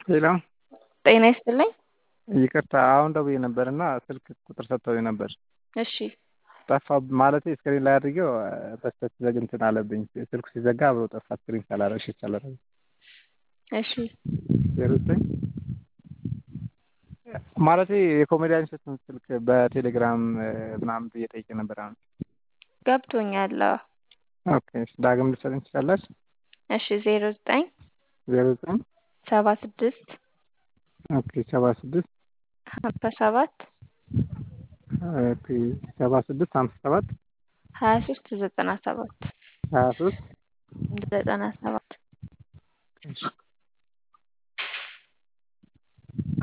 ሄሎ ጤና ይስጥልኝ። ይቅርታ አሁን ደውዬ ነበር እና ስልክ ቁጥር ሰጥተውኝ ነበር። እሺ ጠፋ ማለቴ ስክሪን ላይ አድርጌው በስተት ዘግ እንትን አለብኝ ስልኩ ሲዘጋ አብሮ ጠፋ ስክሪን ሳላረግ እሺ ሳላረግ እሺ ዜሮ ዘጠኝ ማለቴ የኮሜዲያን እሸቱን ስልክ በቴሌግራም ምናምን ብዬ ጠይቄ ነበር። አሁን ገብቶኛል። አዎ። ኦኬ እሺ ዳግም ልትሰጠኝ ትችላላችሁ? እሺ ዜሮ ዘጠኝ ዜሮ ዘጠኝ ሰባ ስድስት ኦኬ ሰባ ስድስት ሀምሳ ሰባት ኦኬ ሰባ ስድስት ሀምሳ ሰባት ሀያ ሶስት ዘጠና ሰባት ሀያ ሶስት ዘጠና ሰባት እሺ